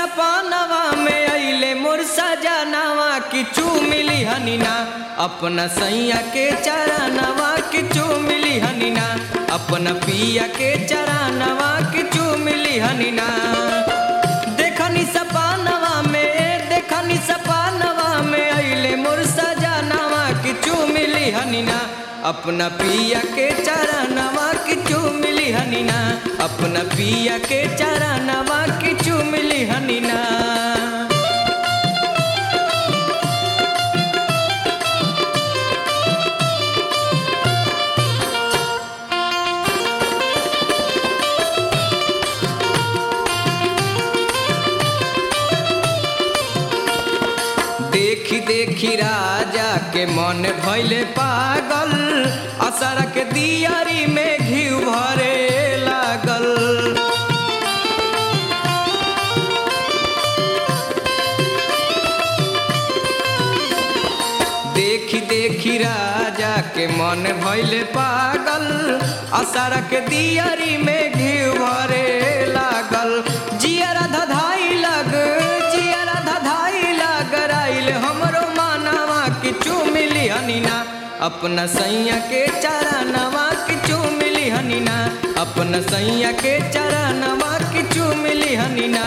सपनवा में अइले मोर सजनवा किचू मिली हनीना अपना सैया के चरणवा किचू मिली हनीना अपना पिया के चरणवा किचू मिली हनीना देखनी सपनवा में देखनी सपनवा में अइले मोर सजनवा किचू मिली हनीना अपना पिया के चरणवा किचू मिली हनीना अपना पिया के चरणवा किचू मिली हनीना देखी देखी राजा के मन भैले पागल असर के दियारी में घी भरे लागल देखी देखी राजा के मन भैले पागल असर के दियारी में घी भरे लागल जियरा धधाई लग जियरा धधाई लग राइल हमरो मानवा किचू मिली हनीना अपना सैया के चरणवा किचू मिली हनीना अपना सैया के चरणवा किचू मिली हनीना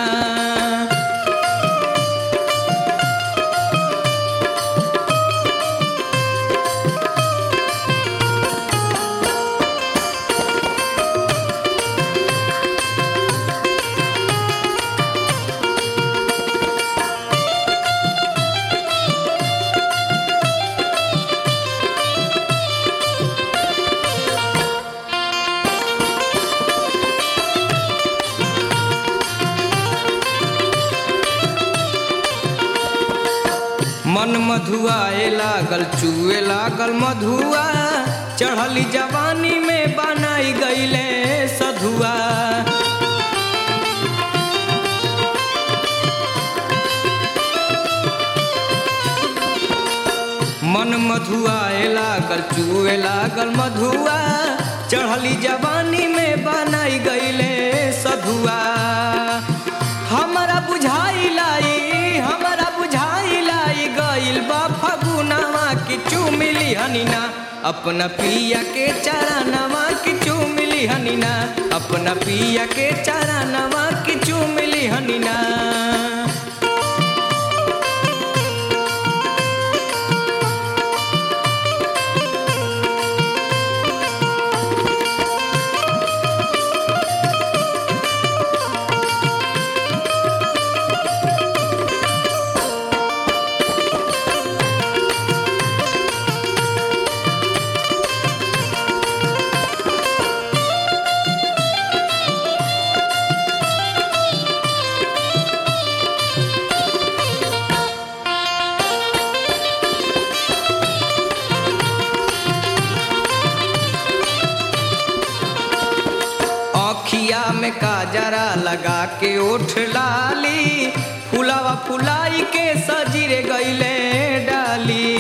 मन मधुआए लागल चुए लागल मधुआ चढ़ली जवानी में बनाई गईले सधुआ मन मधुआए लागल चुए लागल मधुआ चढ़ली जवानी में बनाई गईले सधुआ हमरा बुझाई लाई हमरा बुझाई लाई गइल बा फगुनवा किचू मिली हनीना अपना पिया के चरणवा किचू मिली हनीना अपना पिया के चरणवा किचू मिली हनीना अखिया में काजरा लगा के ओठ लाली फुलावा फुलाई के सजीरे गईले डाली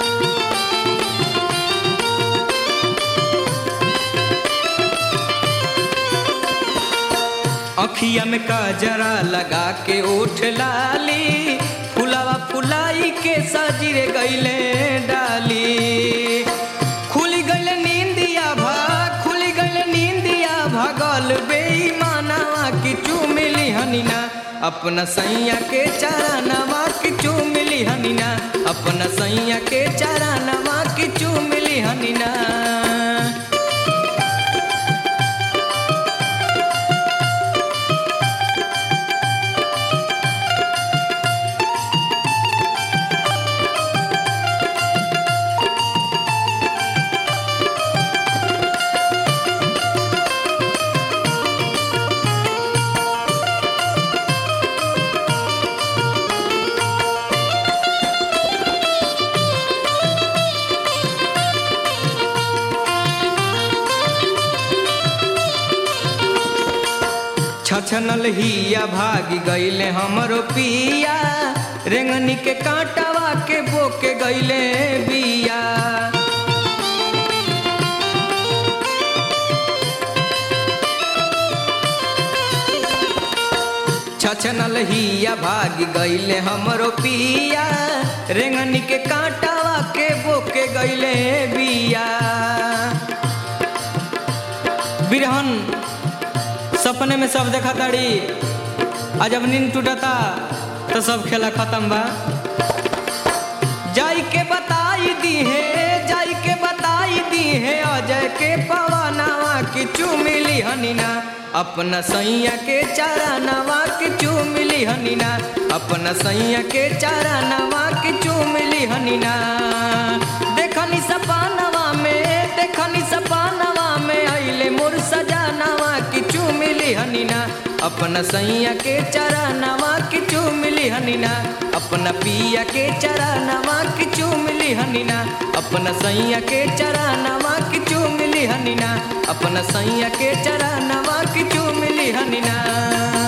अखिया में काजरा लगा के ओठ लाली फुलावा फुलाई के सजीरे गईले डाली खुली गईले नींदिया भा खुली गईले नींदिया भगल बेईमानवा किचू मिली हनीना अपना सैया के चरणवा किचू मिली हनीना अपना सैया के चरणवा किचू मिली हनीना छछनल हिया भागी गईले हमरो पिया रेंगनी के कांटावा के बोके गईले बिया छछनल हिया भाग गईले हमरो पिया रेंगनी के कांटावा के बोके गईले बिया बिरहन सपने में सब देखा ताड़ी आ जब नींद टूटता तो सब खेला खत्म बा जाई के बताई दी है जाई के बताई दी है अजय के पवनवा की चुमिली हनीना अपना सैया के चारा नवा की चुमिली हनीना अपना सैया के चारा नवा की चुमिली हनीना देखनी सपानवा में देखनी सपानवा में आइले मोर सजानवा की चुमिली हनीना अपना सैया के चरनवा की चुमिली हनीना अपना पिया के चरनवा की चुमिली हनीना अपना सैया के चरनवा की चुमिली हनीना अपना सैया के चरनवा की चुमिली हनीना